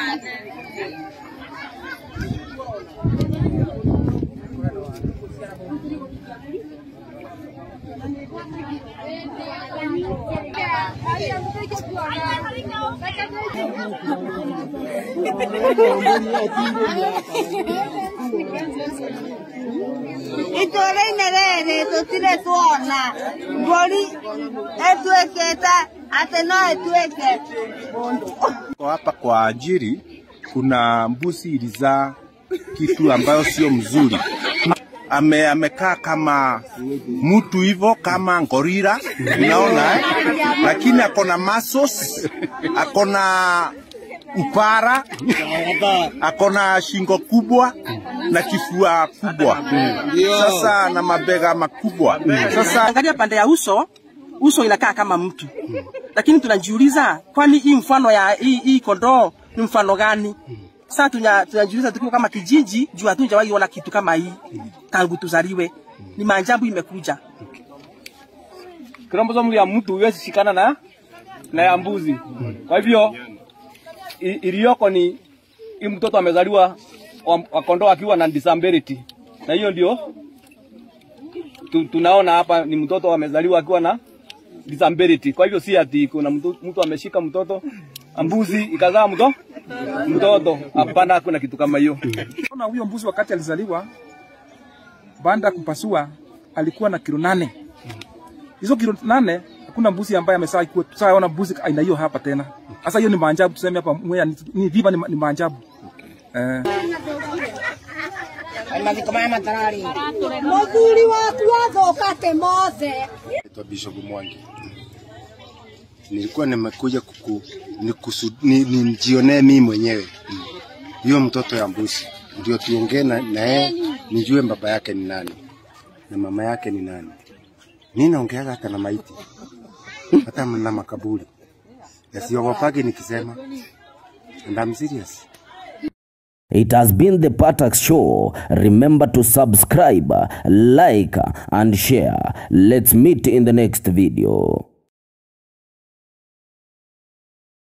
itũũra-inĩ rĩrĩ tũtirĩ tuona mbũri ĩtuĩkĩte atĩ no ĩtuĩke mũndũ Kwa hapa kwa ajiri kuna mbuzi ilizaa kitu ambayo sio mzuri. Ame, amekaa kama mtu hivyo kama ngorila, unaona eh? Lakini akona muscles, akona upara, akona shingo kubwa na kifua kubwa, sasa na mabega makubwa. Sasa Angalia pande ya uso, uso inakaa kama mtu, lakini tunajiuliza kwani hii mfano ya hii, hii kondoo ni mfano gani? Sasa tunya- tunajiuliza tukiwa kama kijiji, juu hatujawahi ona kitu kama hii tangu tuzaliwe. Ni maajabu imekuja. kromosomu ya mtu huwezi shikana na na ya mbuzi. Kwa hivyo i- iliyoko ni hii mtoto amezaliwa wa, wa kondoo akiwa na disability, na hiyo ndio tu, tunaona hapa ni mtoto amezaliwa akiwa na disability. Kwa hivyo si ati kuna mtu, mtu ameshika mtoto mbuzi ikazaa mto mtoto. Hapana, kuna kitu kama hiyo. Ona huyo mbuzi wakati alizaliwa, baada ya kupasua alikuwa na kilo nane. Hizo kilo nane hakuna mbuzi ambaye amesaa kuwa tusaona mbuzi aina hiyo hapa tena. Sasa hiyo ni maajabu, tuseme hapa Mwea ni, ni viva ni, ni maajabu eh. mũthuri waku athũkate mothe Naitwa Bishop Mwangi. Nilikuwa nimekuja kuku, nikusu, ni, ni nijionee mimi mwenyewe hiyo mtoto ya mbuzi, ndio tuongee na na yeye nijue baba yake ni nani na mama yake ni nani. Mimi naongeaga hata na maiti hata na makaburi yasiogopagi nikisema, and I'm serious. It has been the Patax Show. Remember to subscribe, like, and share. Let's meet in the next video.